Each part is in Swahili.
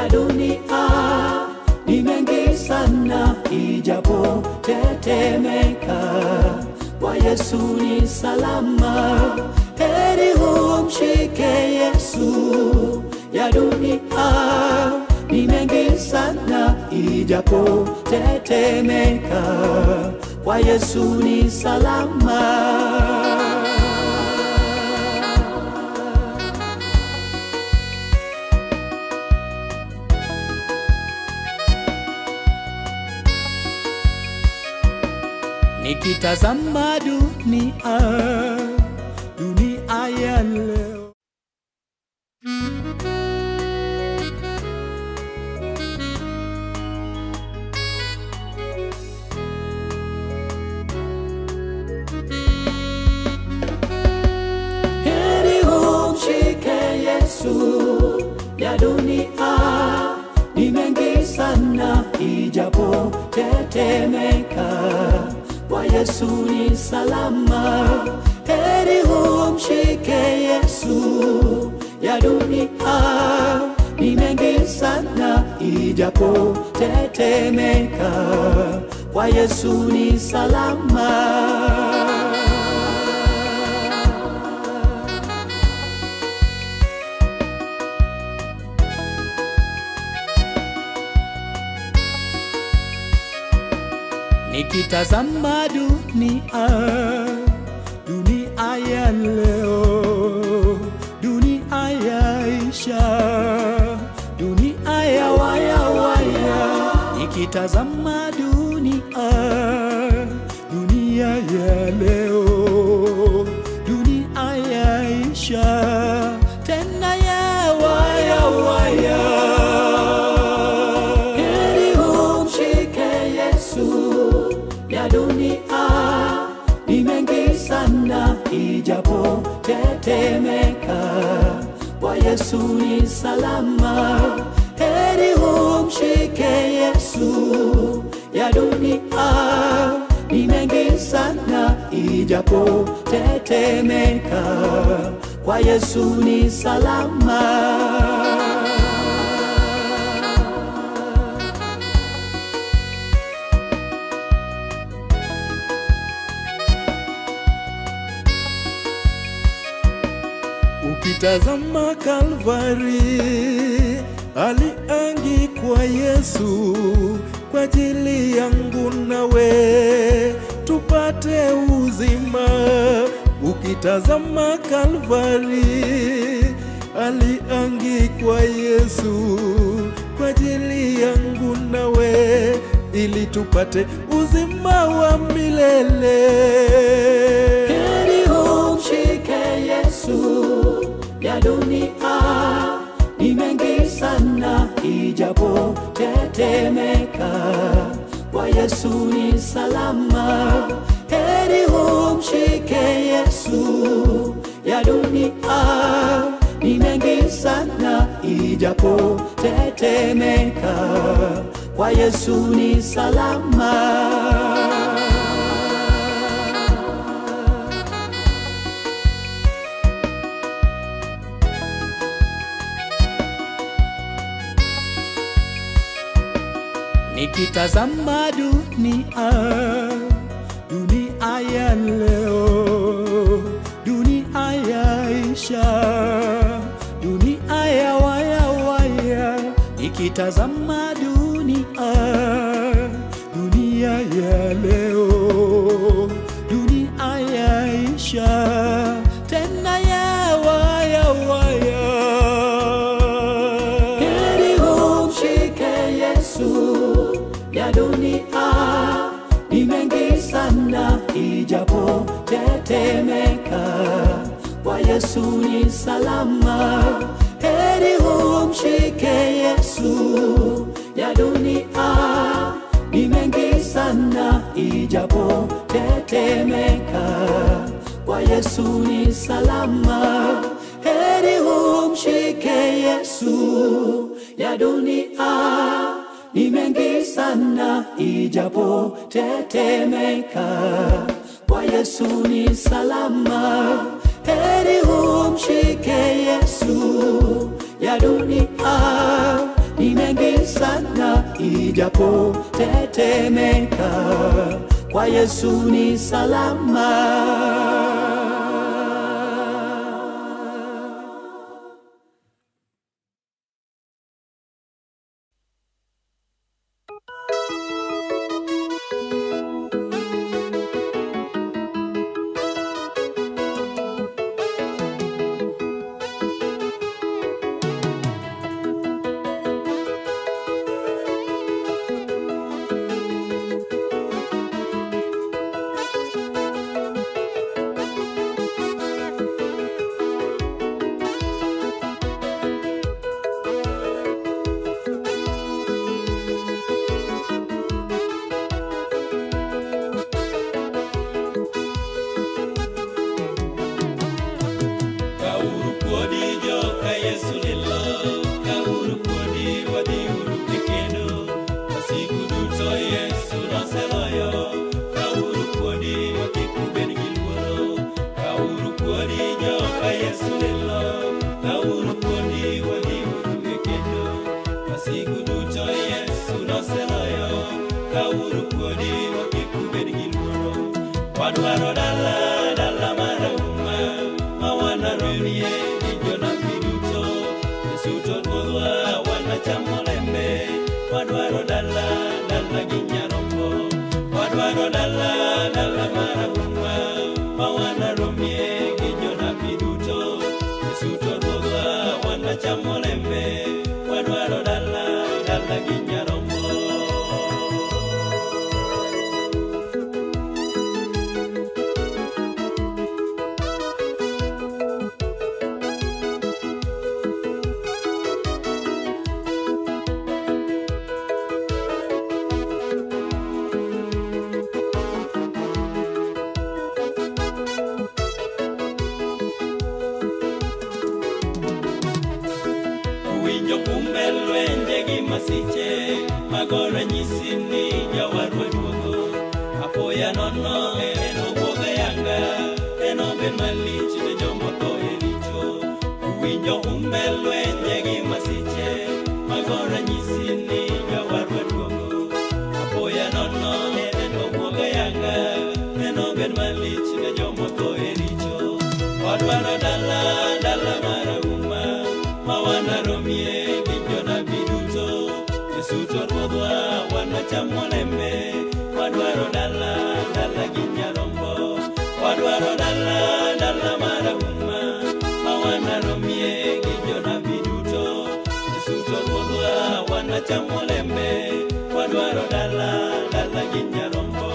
ya dunia ni mengi sana, ijapo tetemeka, kwa Yesu ni salama. Heri umshike Yesu, ya dunia ni mengi sana, ijapo tetemeka, kwa Yesu ni salama. Nikitazama dunia, dunia ya leo Heri umshike Yesu, ya dunia ni mengi sana, ijapo tetemeka, kwa Yesu ni salama. Heri umshike Yesu, ya dunia ni mengi sana, ijapo tetemeka, kwa Yesu ni salama. Nikitazama dunia, dunia ya leo, dunia yaisha, dunia ya waya waya. Nikitazama dunia, dunia ya leo, dunia yaisha, tena ya waya waya. Heri umshike Yesu, ya dunia ni mengi sana, ijapo tetemeka, kwa Yesu ni salama. Heri umshike Yesu, ya dunia ni mengi sana, ijapo tetemeka, kwa Yesu ni salama. Ukitazama Kalvari, aliangikwa Yesu kwa ajili yangu nawe tupate uzima. Ukitazama Kalvari, aliangikwa Yesu kwa ajili yangu nawe ili tupate uzima wa milele. Heri umshike Yesu, ya dunia ni mengi sana, ijapo tetemeka, kwa Yesu ni salama. Heri umshike Yesu, ya dunia ni mengi sana, ijapo tetemeka, kwa Yesu ni salama. Nikitazama dunia, dunia ya leo, dunia yaisha, dunia ya waya waya. Nikitazama dunia, dunia ya leo, dunia yaisha, tena ya waya waya. Heri umshike Yesu, ya dunia ni mengi sana, ijapo tetemeka, kwa Yesu ni salama. Heri umshike Yesu, ya dunia ni mengi sana, ijapo tetemeka, kwa Yesu ni salama. Heri umshike Yesu, ya dunia ni mengi sana, ijapo tetemeka, kwa Yesu ni salama. Heri umshike Yesu, ya dunia ni mengi sana ijapo tetemeka, kwa Yesu ni salama. Kauru kuodi jo ka Yesu lilo Kauru kuodi wadhi uru e kendo Wasigu duto Yesu noseloyo Kauru kuodi wakik ubed gi luoro Kauru kuodi jo ka Yesu lilo Kauru kuodi wadhi uru e kendo Wasigu duto Yesu noseloyo Kauru kuodi wakik ubed gi luoro Wadwaro dala dala marahuma mawanarorie gi jonabi duto Yesu to ruodhwa wanachamo lembe wadwaro dala dala gi nyarombo wadwaro dala dala marahuma mawanaromie gi jonabi duto Yesu to ruodhwa wanachamo lembe wadwaro dala dala gi nyarombo Winjo kumbe lwenje gi masiche mago ranyisi ni jawarwa duogo apoya nono en owuog ayanga en obed malich ne jomotho e richo winjo kumbe lwenje gi masiche mago ranyisi ni jawarwa duogo apoya nono en owuog ayanga en obed malich ne jomotho e richo wadwaro dala dala marahuma mawanaromie gi jonabi duto Yesu to ruodhwa wanachamo lembe wadwaro dala dala gi nyarombo wadwaro dala dala marahuma mawanaromie gi jonabi duto Yesu to ruodhwa wanachamo lembe wadwaro dala dala gi nyarombo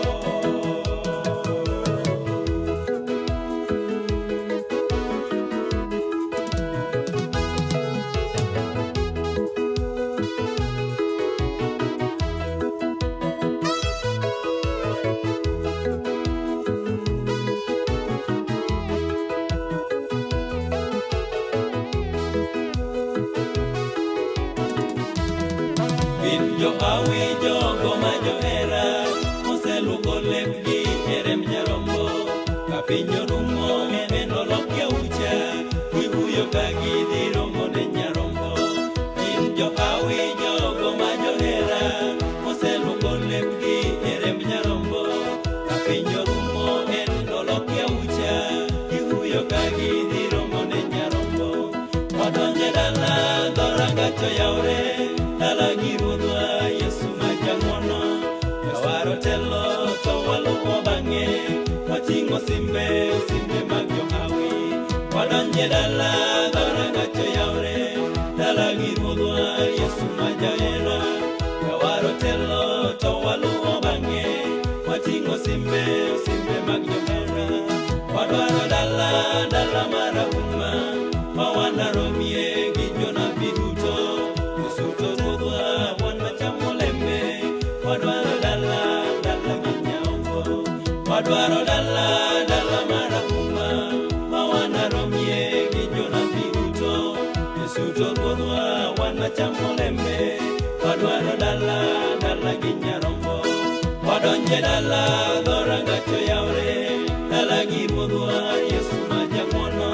Gin jo hawi jogo ma johera moseluoko lepgi e rem nyarombo ka piny orumo en olok yaucha gihuyo ka gidhi romo ne nyarombo gin jo hawi jogo ma johera moseluoko lepgi e rem nyarombo ka piny orumo en olok yaucha gihuyo ka gidhi romo ne nyarombo wadonje dala dhorangach oyawre dala gi ruodhwa yesu ma jang'wono jawaro telo to waluwo bang'e wating'o simbe simbe mag johawi wadonje dala dhorangach oyawre dala gi ruodhwa yesu ma jahera jawaro telo to waluwo bang'e wating'o simbe simbe mag johera wadwaro dala dala marahuma ma wanaromie gi jonabi duto Yesu to ruodhwa wan machamo lembe wadwaro dala dala gi nyambo wadwaro dala dala marahuma ma wanaromie gi jonabi duto Yesu to ruodhwa wan machamo lembe wadwaro dala dala gi nyarombo wadonje dala dhorangach oyawre dala gi ruodhwa yesu ma jang'wono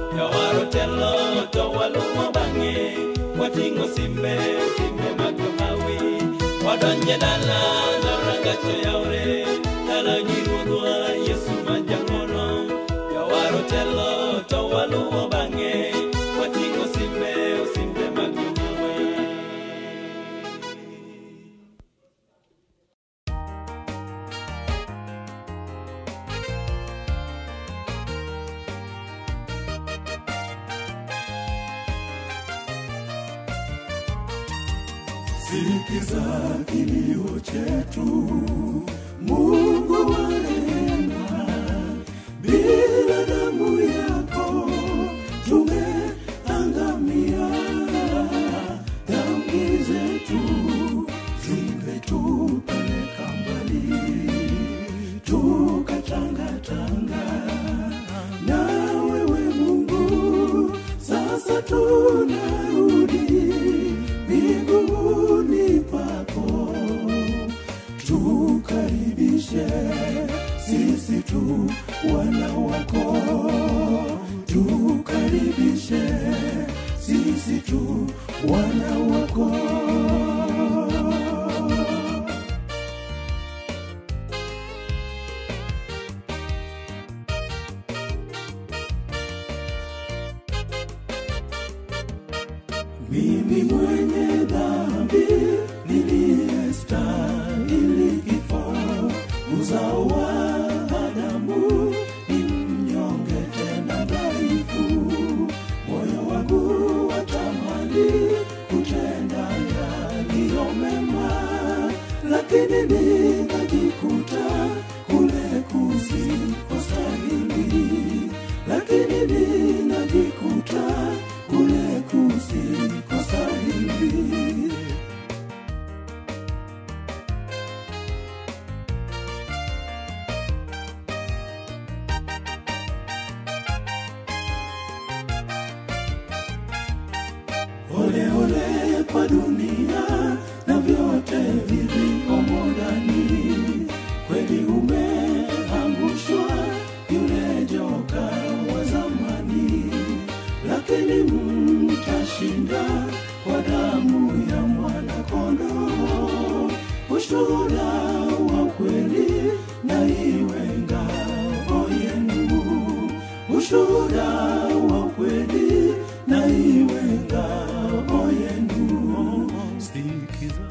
jawaro telo to waluwo bang'e wating'o simbe simbe mag johawi wadonje dala norangacho yaure dala giruodhwa yesu majangono jawaro telo to waluwo bang'e wating'o simbe osimbe mag jonyiewe sikiza kilio chetu, Mungu wa rehema, bila damu yako tungeangamia, dhambi zetu zingetupeleka mbali, tukatangatanga na wewe Mungu, sasa tunarudi miguuni pako, tukaribishe sisi tu wana wako, tukaribishe sisi tu wana wako. Mimi mwenye dhambi niliyestahili kifo, uzao wa Adamu ni mnyonge tena dhaifu, moyo wangu watamani kutenda yaliyo mema, lakini nikajikuta kule kusikostahili, lakini ninajikuta kule kusikostahili. Ole ole kwa dunia na vyote vilivyomo ndani, kweli umeangushwa yule joka wa zamani, lakini mtashinda kwa damu ya mwanakondoo, ushuhuda wa kweli na iwe ngao yenu, ushuhuda wa kweli na iwe ngao yenu. Sikiza.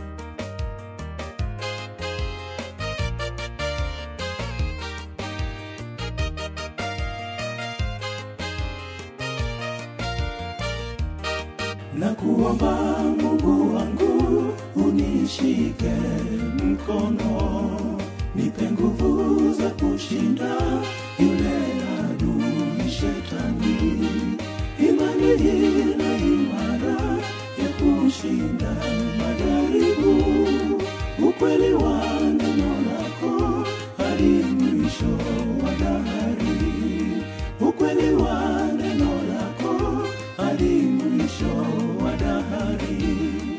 na kuomba Mungu wangu unishike mkono, nipe nguvu za kushinda yule adui shetani, imani na imara ya kushinda majaribu, ukweli wa neno lako hadi mwisho wa dahari, ukweli wa neno lako hadi mwisho wa dahari.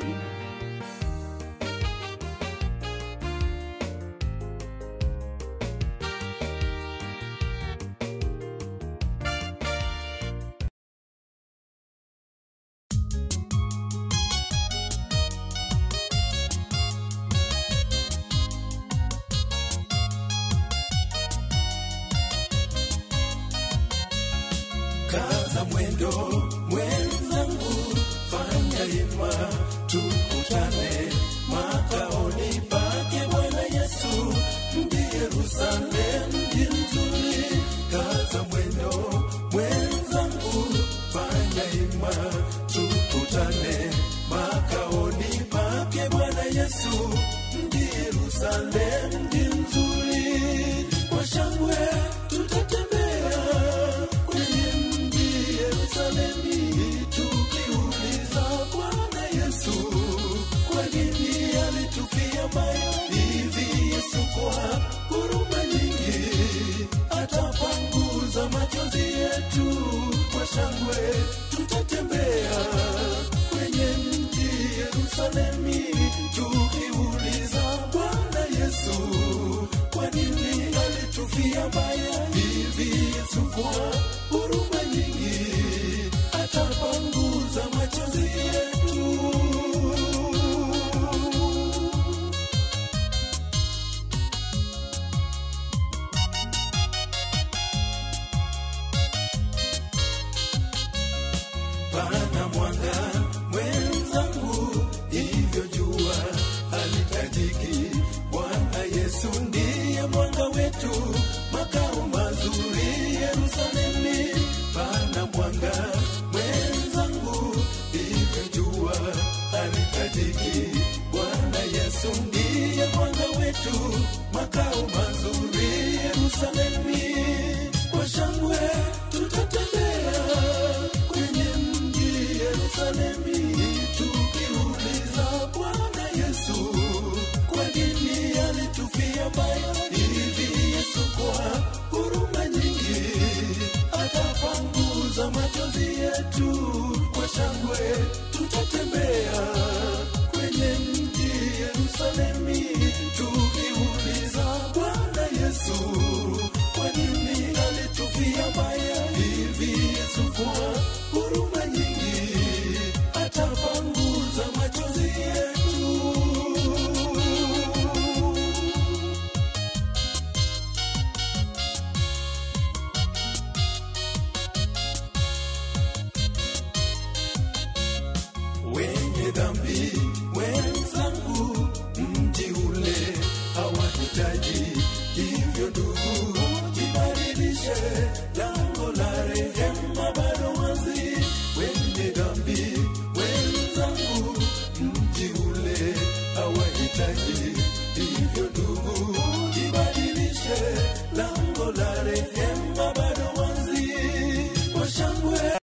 kaza mwendo mwenzangu, fanya hima, tukutane makaoni pake Bwana Yesu, mji Yerusalemu, mji mzuri. Kaza mwendo mwenzangu, fanya hima, tukutane makaoni pake Bwana Yesu, mji Yerusalemu, mji mzuri. Kwa shangwe tutatembea kwenye mji Yerusalemu, tukiuliza Bwana Yesu, kwa nini alitufia mbaya hivi? Yesu kwa huruma nyingi atapanguza machozi yetu. Kwa shangwe tutatembea kwenye mji Yerusalemu, tukiuliza Bwana Yesu, kwa nini alitufia mbaya hivi? Yesu kwa